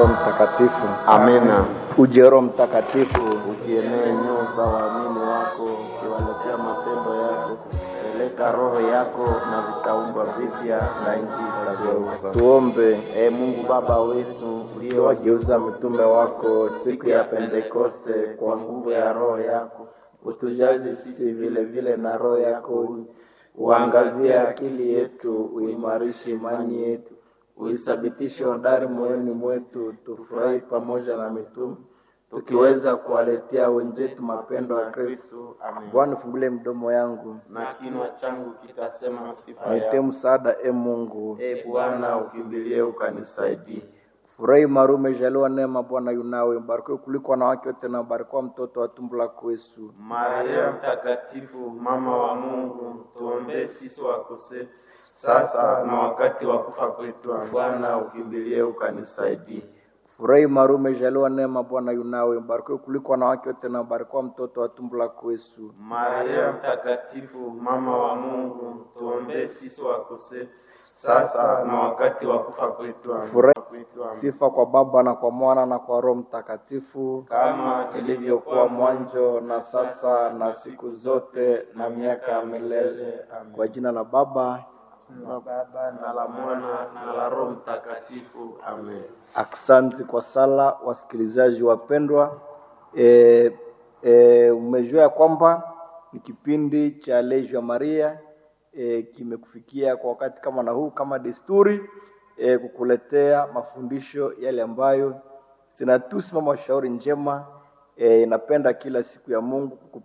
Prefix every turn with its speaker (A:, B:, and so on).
A: Roho Mtakatifu.
B: Amina.
A: Uje Roho Mtakatifu,
B: Ukienee nyoo za waamini wako, ukiwaletea matendo yako, peleka roho yako na vitaumbwa vipya na nchi itageuka.
A: tuombe.
B: Ee Mungu Baba wetu uliyowageuza mitume wako siku ya Pentekoste kwa nguvu ya roho yako, utujaze sisi vile vile na roho yako, uangazie akili yetu, uimarishe imani yetu, uithabitishe hodari moyoni mwetu, tufurahi pamoja na mitume tukiweza kuwaletea wenzetu mapendo ya Kristo. Amen.
A: Bwana, fungulie mdomo yangu,
B: Na kinywa changu kitasema sifa
A: nitie
B: yako.
A: msaada, e Mungu.
B: E Bwana, ukimbilie ukanisaidie.
A: Furahi Maria, umejaliwa neema, Bwana yunawe, mbarikiwa kuliko wanawake wote, na mbarikiwa mtoto wa tumbo lako Yesu.
B: Maria Mtakatifu, mama wa Mungu, tuombee sisi wakosefu sasa na wakati wa kufa kwetu. Amen. Bwana, ukimbilie ukanisaidie.
A: Furahi Maria, umejaliwa neema, Bwana yunawe, mbarikiwa kuliko wanawake wote, na mbarikiwa mtoto wa tumbo lako Yesu.
B: Maria Mtakatifu, mama wa Mungu, tuombee sisi wakosefu sasa na wakati wa kufa kwetu. Amen.
A: Furahi.
B: Amen.
A: Sifa kwa Baba na kwa Mwana na kwa Roho Mtakatifu,
B: kama ilivyokuwa mwanzo na sasa na siku zote na miaka ya milele. Amen.
A: kwa jina la Baba.
B: La Baba na la Mwana na la Roho Mtakatifu. Amen.
A: Aksanti kwa sala, wasikilizaji wapendwa. E, e, umejua ya kwamba ni kipindi cha Legio ya Maria e, kimekufikia kwa wakati kama na huu, kama desturi e, kukuletea mafundisho yale ambayo sinatusi mama shauri njema e, inapenda kila siku ya Mungu